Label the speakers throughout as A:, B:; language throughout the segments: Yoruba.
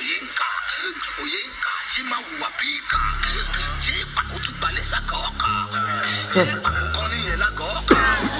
A: òye ń kà òye ń kà yé máa wùwà bí ìkà yé ìpàkó tún gbalẹ̀ sàkà ọkà yé ìpàkó kan níyẹn lágọ̀ ọkà.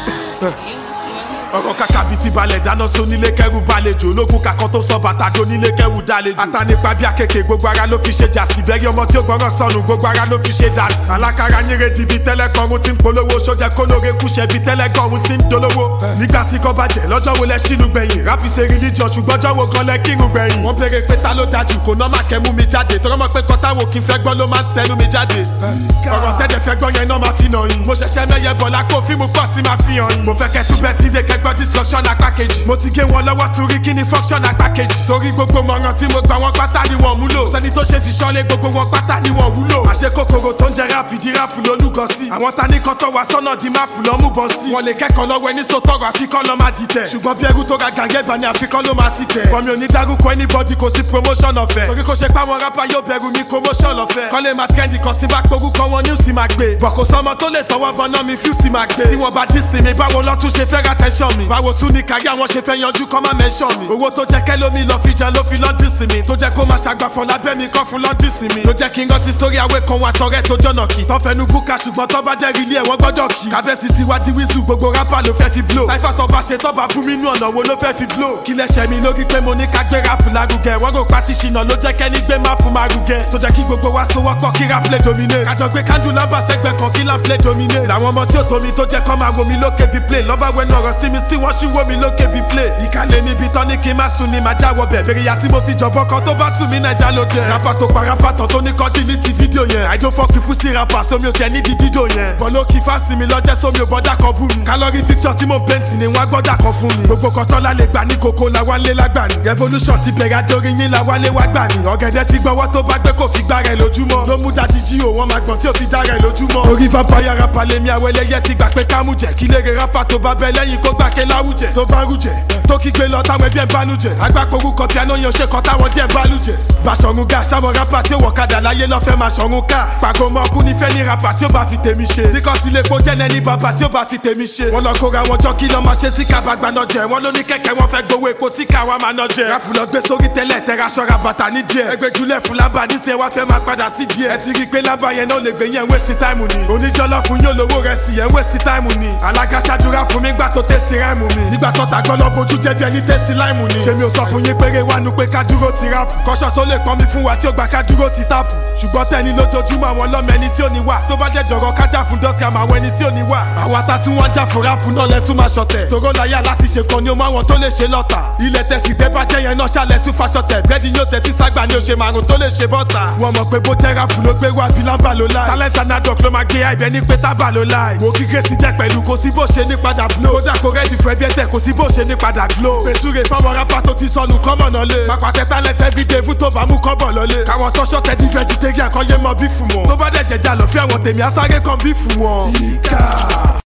B: ọ̀rọ̀ kàkà bíi ti balẹ̀ dáná sónílé kẹrù balẹ̀jò ológun kakọ́ tó sọ bàtà jónílé kẹrù dálejò. àtànípa bí akeke gbogbo ara ló fi ṣe jàsí bẹ́ẹ̀rẹ̀ ọmọ tí ó gbọ́ràn sọnù gbogbo ara ló fi ṣe dàsí. alákàrà nyere di bíi tẹ́lẹ̀ kọrun tí ń polówó sójà kólóore kúṣẹ́ bíi tẹ́lẹ̀ gọ́run tí ń dolówó. nígbà tí kò bàjẹ́ lọ́jọ́ wo lẹ ṣínú gbẹ̀yìn ráfi ṣe religion ṣùgbọ́n ọjọ́ wo gan lẹ kírun gbẹ̀yìn. wọ́n béèrè pé ta ló dájú kò nọ́mà kẹ́mú mi jáde tọ́rọ́ mọ̀ pé kọ́tà wo kí n fẹ́ gbọ́ ló máa ń tẹnu mi jáde. ọ̀rọ̀ tẹ́lẹ̀ fẹ́ gbọ́ yẹn náà máa fi nà yín. mo ṣẹ̀ṣẹ̀ mẹ́yẹ bọ̀ lápò fíìmù pọ̀ tí máa fi hàn yín. mo fẹ́ kẹ́ tún bẹ́ẹ̀ tí dé kẹ́gbọ́ destruction apá kejì. mo ti gé wọn lọ́wọ́ torí kí ni function apá kejì. torí gbogbo mọ̀ràn tí mo gbà wọn pátá ni wọ́n múlò. sẹ́ni tó ṣe fi ṣọ́lé gbogbo wọn pátá ni wọ́n wúlò. àṣẹ kòkòrò tó ń jẹ ráàpù di ráàpù lólúgọ sí. àwọn ta ní kan tó wá sọ́nà di máàpù lọ́ mú bọ́ sí. wọ́n lè kẹ́kọ̀ọ́ lọ́wọ́ ẹni sọ́tọ̀rọ̀ àfikọ́ lọ́ máa dìtẹ̀. ṣùgbọ́n bí ẹrú tó ra gàngẹ́ bá ní àfikọ́ ló máa ti tẹ̀. bọ́mi ò ní dárúkọ anybody kò sí promotion ọ̀fẹ́. torí kò ṣe pé àwọn rapper yóò bẹ̀rù ní promotion ọ̀fẹ́. kọ́lé máa trendy kan sí bá porúkọ wọn news máa gbé. bọ̀ kò sọmọ tó lè tọwọ́ bọ náà mi fíùsì máa gbé. tí wọ́n bá dí sí mi báwo lọ́tún ṣe fẹ́ ra tẹ́ṣọ̀ mi. báwo tún ní kárí àwọn ṣe fẹ́ yanjú kọ́ máa mẹ́ṣọ̀ mi. owó tó jẹ́ kẹ́lómi lọ fi jẹun ló fi lọ́dún sí mi. tó jẹ́ kó máa ṣàgbàfọ̀ lábẹ́ mi kọ́ fún lọ́dún sí mi. ló jẹ́ kí n rántí sórí àwẹ̀ kan wà tọrẹ tó jọ̀nà kì. tọ́ fẹnu búkà ṣùgbọ́n tọ́ bá jẹ́ rílé ẹ̀wọ̀n gbọ́dọ̀ kì. kábẹ́sì ti wá di wíṣù gbogbo rápà ló fẹ́ fi blow. sáífà tó bá ṣe tọ́ bá bú mi nú ọ̀nà wo ló fẹ́ fi blow. kí lẹ́sẹ̀ mi lórí pé mo ní ká gbé rápù lárugẹ. wọ́n rò pátí ṣìnà ló jẹ́ kẹ́ni gbé máàpù márugẹ. tó jẹ́ kí gbogbo wa sowọ́pọ̀ kí rap lè domine. kájọ gbé kándù lábà sẹ́gbẹ̀ kan kí lamp lè domine. làwọn ọmọ tí ó tó mi tó jẹ́ kọ́ máa wo mi lókè bí play. lọ́ba wẹnu ọ̀rọ̀ sí mi sí wọ́n ṣì wo mi lókè bí play. ìkàlẹ̀ níbi tán ní kí n má sùn ni màá jáwọ́ bẹ̀. bèrè ya tí mo fi jọ̀bọ́ kan tó bá tù mí nàìjà ló dé. rapa tó pa rapa tán tó ní kọ́jú ní ti fídíò yẹn. I don't fuck with pussy rapper sómi ò tẹ ní di dídò yẹn. bọ́lá kí fásitì mi lọ́jẹ́ sómi ò bọ́dà kan bú mi. kálọ́rì picture tí mo pẹ́ǹtì ni wọ́n gbọ́dà kan fún mi. gbogbo kan tọ́lá lè gbà ní koko la wá lé lágbà ni. revolution ti bẹ̀rẹ̀ adórí yín la wá lé wá gbà ni. ọ̀gẹ̀dẹ̀ ti gbọ́wọ́ tó bá gbé kò fi gbá rẹ̀ lójúmọ́. ló mú dadi jí o wọn máa gbọ̀n tí ò fi dá rẹ̀ lójúmọ́. orí vampire rapper lèmi àwẹlẹyẹ ti gbà pé kámú jẹ. kí lèrè rapper tó bá bẹ lẹ́yìn kó gbà ké láwùjẹ. tó bá rújẹ tó kígbe lọ táwọn ẹbí ẹ̀ ń bánújẹ. agbáporú kan piano yẹn ṣe kan táwọn díẹ̀ ń bánújẹ. bàṣọ̀run ga sáwọn rapper tí ó wọ̀ kadà láyé lọ́fẹ́ máa ṣọ̀run ká. pàgọ́ mọ́ kú nífẹ̀ẹ́ ní rapper tí ó bá fi tèmi ṣe. bíkọ́sì lè kó jẹ́lẹ̀ ní bàbá tí ó bá fi tèmi ṣe. wọ́n lọ kóra wọn jọ kí lọ́ máa ṣe sí kábàgbà náà jẹ. wọ́n ló ní kẹ̀kẹ́ wọn fẹ́ gbowó epo tí káwa máa ná jẹ. rapu lọ gbé sórí tẹ́lẹ̀ tẹ́ra ṣọ́ra bàtà ní díẹ̀. ẹgbẹ́ julẹ̀ fún lábà níṣẹ́ wá fẹ́ máa padà sí díẹ̀. ẹ ti rí i pé lábà yẹn náà lè gbé yẹn wéṣí táìmù ni. oníjọ́lọ́ fún yóò lówó rẹ̀ sí yẹn wéṣí táìmù ni. alága ṣàdúrà fún mi gbà tó tẹ̀sí ráìmù mi. nígbà tó ta gbọ́ lọ bójú jẹ́ bí ẹni tẹ̀sí láìmù ni. ṣé mi ò sọ fún yín péré wánu pé ká dúró ti ráàpù. kọ́ṣọ́ tó lè pọ́n mi fún wa tí ó gbà ká dúró ti táàpù. ṣùgbọ́n tẹ́ni lójoojúmọ́ àwọn ọlọ́mọ ẹni tí ò ní wà. tó bá jẹ́ jọ̀rọ̀ kájà fún dọ́sí àmọ́ àwọn ẹni tí ò ní wà. àwa ta tí wọ́n já fún ráàpù náà lẹ́ tún máa ṣọ̀tẹ̀. tòró láyà láti ṣe kan ni ó máa wọn tó lè ṣe lọ́tà. ilẹ̀ tẹ fìgbẹ́ bá jẹ́ yẹn náà ṣàlẹ̀ tún faṣọtẹ̀. bẹ́ẹ̀ni yóò tẹ́tí ságbà ni ó ṣe márùn tó lè ṣe bọ́tà. wọ́n mọ̀ pé bó jẹ́ ráàpù ló gbé wá bílámbà ló láì. talent anadok ló máa gbé àìbẹ́ ní pé tábà ló láì. wo kíkẹ́ sí jẹ́ pẹ̀lú kò sí bó ṣe ní padà blow. kódà kó rẹ́ẹ̀dì fún ẹbí ẹ̀tẹ̀ kò sí bó ṣe ní padà glow. fèsúre fáwọn rápá tó ti sọnù kọ́mọ̀ náà lé. máa pàtẹ talent everyday fún tó bá mú kọ́bọ̀ lọlé. káwọn tọ́ṣọ́ tẹ di vegetarian kan yé mọ bí fún wọn. tó bá dẹ̀ jẹjà lọ fí àwọn tèmi á sáré kan bí fún wọn. ìkà.